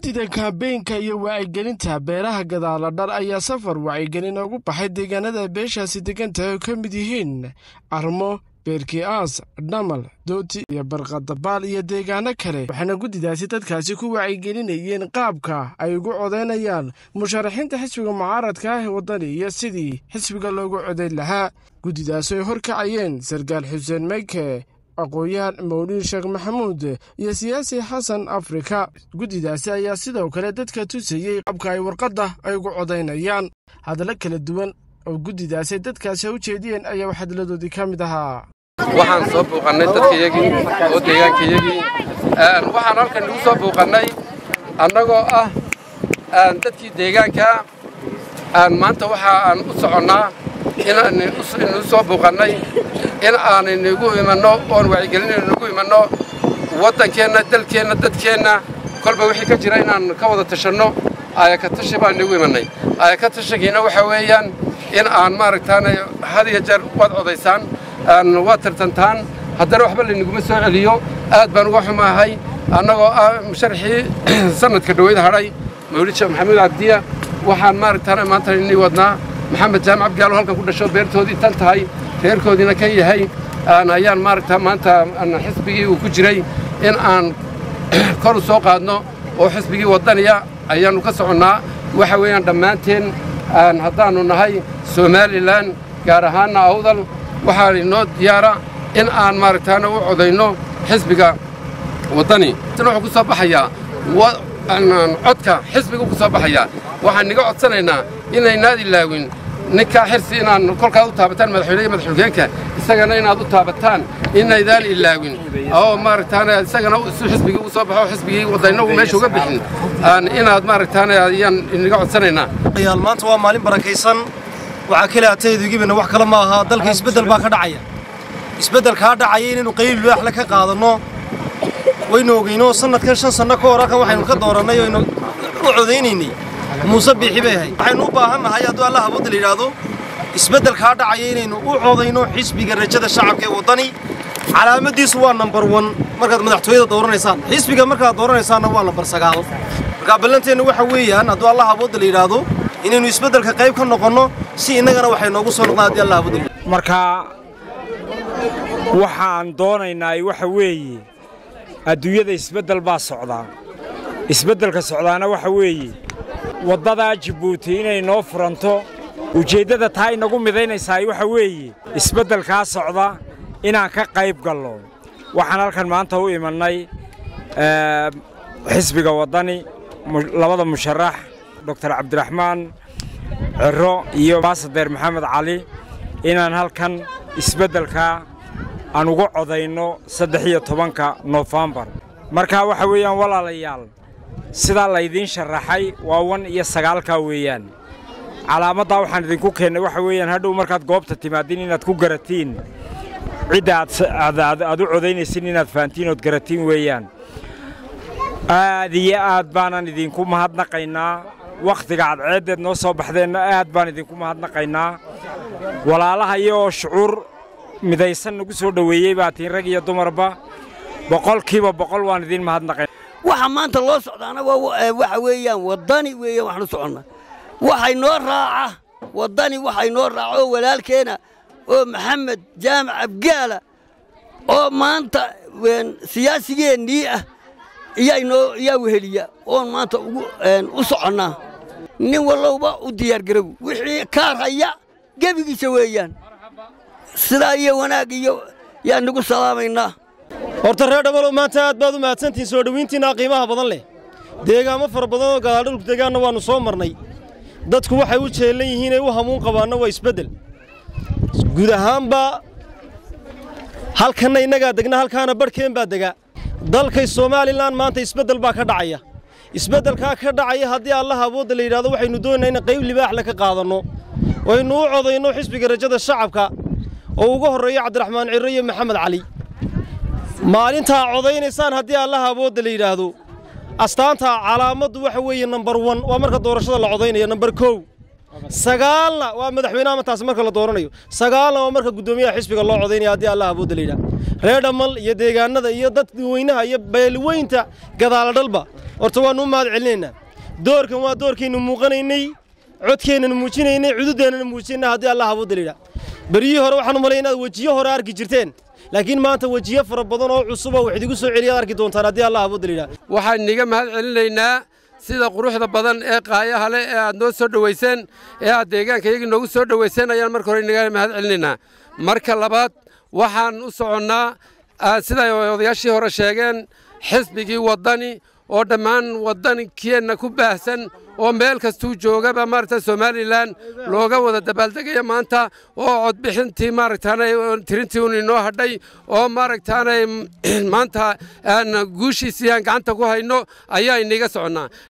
guddida kaambeynka iyo wacyigelinta beeraha gadaala dhar ayaa safar wacyigelin ugu baxay deegaanada beeshaasi degantahay oo ka mid yihiin carmo beerki'aas dhamal dooti iyo barqadabaal iyo deegaano kale waxaana guddidaasi dadkaasi ku wacyigelinayeen qaabka ay ugu codaynayaan musharaxiinta xisbiga mucaaradka ah ee waddani iyo sidii xisbiga loogu codayn lahaa guddidaasi ay horkacayeen sarkaal xuseen meyke aqoon-yahan mawliid sheekh maxamuud iyo siyaasi xasan afrika guddidaasi ayaa sidoo kale dadka tusayey qaabka ay warqadda ay ugu codaynayaan hadallo kala duwan oo guddidaasi dadkaasi u jeediyeen ayaa waxhadladoodii ka mid ahaa waxaan soo buuqannay dadkayagii oo deegaankayagii waxaan halkan nagu soo buuqannay annagoo ah dadkii deegaanka maanta waxa aan u soconnaa inanu soo buuqannay in aanaynugu imanno oon wacyigelinaynugu imanno waddankeenna dalkeenna dadkeenna kolba wixii ka jira inaan ka wada tashanno ayaka tashi baan nagu imannay ayaka tashigiina waxa weeyaan in aan maaragtaan had iyo jeer waad codaysaan waad tartantaan haddana waxba laynaguma soo celiyo aad baan uga xumaahay annagoo ah musharaxii sanadka dhaweyd hadhay mawlid sheekh maxamuud cabdiya waxaan maaragtaan maanta inii wadnaa maxamed jaamac abdiyaalo halkan ku dhasho beertoodii tan tahay reerkoodiina kan yahay ayaan maaragta maanta xisbigii uu ku jiray in aan kor u soo qaadno oo xisbigii waddaniya ayaannu ka soconnaa waxa weeyaan dhammaanteen haddaannu nahay somalilan gaar ahaanna awdal waxaa inoo diyaara in aan maaragtaana u codayno xisbiga waddani sina wuxuu ku soo baxayaa codka xisbiga ku soo baxayaa waxaan niga codsanaynaa inaynaad ilaawin ninkaa xirsi inaan kolkaad u taabataan madaxweyne iyo madaxulkeenka isagana inaad u taabataan inaydaan ilaawin oo maaragtaana isagana si xisbigii ugu soo baxo xisbigii wadayna uu meesha uga bixin inaad maaragtaana ayaan inaga codsanaynaa maanta waa maalin barakaysan waxaa kale atayduigibina wax kale ma aha dalka isbeddel baa ka dhacaya isbeddelkaa dhacaya inaynu qayli laaxle ka qaadanno waynu ogeyno sannadkan shan sanno ka hor halkan waxaynu ka doorannay oynu u codaynaynay muuse biixi bay ahayd waxaynu u baahan nahay hadduu allah awoodda la yidhaahdo isbeddelkaa dhacaya inaynu u codayno xisbiga rajada shacabka ee waddani calaamaddiisu waa nambar wan markaad madaxtooyada dooranaysaan xisbiga markaad dooranaysaanna waa nambar sagaal markaa ballanteennu waxa weeyaan hadduu allah awoodda la yidhaahdo inaynu isbeddelka qayb ka noqonno si innagana waxay noogu soo noqdaan haddii allah awoodda marka waxaan doonaynaa waxa weeye adduunyada isbeddel baa socdaa isbeddelka socdaana waxa weeye waddadaa jibbuuti inay noo furanto ujeeddada taa inagu midaynaysaa waxa weeye isbeddelkaa socda inaan ka qayb gallo waxaan halkan maanta u imannay xisbiga waddani labada musharax doktor cabdiraxmaan ciro iyo baasadeer maxamed cali inaan halkan isbeddelkaa aan uga codayno saddex iyo tobanka noofembar markaa waxa weeyaan walaalayaal sidaa laydiin sharaxay waa wan iyo sagaalkaa weeyaan calaamaddaa waxaan idinku keennay waxa weeyaan hadhow markaad goobta timaadin inaad ku garatiin cidda aad u codaynaysin inaad fahantiin ood garatiin weeyaan aad iyo aad baanan idinku mahadnaqaynaa wakhtiga cadceeddeed noo soo baxdeenna aad baan idinku mahadnaqaynaa walaalaha iyoo shucuur midaysan nagu soo dhoweeyey baa tiin rag iyo dumarba boqolkiiba boqol waan idiin mahadnaqayn waxa maanta loo socdaana waxa weeyaan waddani weeyaan waxaanu soconnaa waxay noo raaca waddani waxay noo raaca oo walaalkeena oo maxamed jaamac abgaala oo maanta siyaasigeennii ah iyaanoo iyaa weheliya oon maanta u soconnaa nin wallowba u diyaargarow wixii kaar haya gebigiisa weeyaan sidaa iyo wanaag iyo yaan nagu salaamaynaa horta reer dhamalow maanta aad baad u mahadsantihiin soo dhowayntiinaa qiimaha badan leh deegaamo fara badan oo gadaaldhulku deegaanna waannu soo marnay dadku waxay u jeellan yihiin ay u hamuun qabaanna waa isbeddel guud ahaanba halkanna innagaa degna halkaana barhkeen baa degaa dalkay somalilan maanta isbeddel baa ka dhacaya isbeddelkaa ka dhacaya haddii allaha awoodda la yidhahdo waxaynu doonaynaa in qayb libaaxle ka qaadanno waynu u codayno xisbiga rajada shacabka oo uga horreeya cabdiraxmaan cirro iyo maxamed cali maalintaa codaynaysaan haddii allaha awoodda la yidhaahdo astaanta calaamaddu waxa weeye nambar wan waa marka doorashada la codaynaya nambar kow sagaalna waa madaxweynaha martaas marka la dooranayo sagaalna waa marka guddoomiyaha xisbiga loo codaynaya haddii allah awoodda la yidhaha reer dhammal iyo deegaanada iyo dadweynaha iyo beelweynta gadaala dhalba horta waannu u mahad celinaynaa doorkan waa doorkaynu muuqanaynay codkeennanu muujinaynay cududeennana muujinaynay haddii allah awoodda la yidhaha beryihii hore waxaan u malay inaad wejiyo hore arki jirteen laakiin maanta wejiyo fara badan oo cusuba wax idigu soo celiyaad arki doontaan haddii allah awoodda la yidhaha waxaan iniga mahad celinaynaa sida quruxda badan ee qaayaha leh ee aad noo soo dhowayseen ee aad deegaanka iyagii noogu soo dhowayseen ayaan marka hore inaga mahad celinaynaa marka labaad waxaan u soconnaa siday odayaashii hore sheegeen xisbigii waddani oo dhammaan waddankeenna ku baahsan oo meel kastuu joogaba maaragta somalilan looga wada dabaaldegaya maanta oo codbixintii maaragtaanay tirintii un inoo hadhay oo maaragtaanay maanta aan guushiisii aan gacanta ku hayno ayaa iniga soconnaa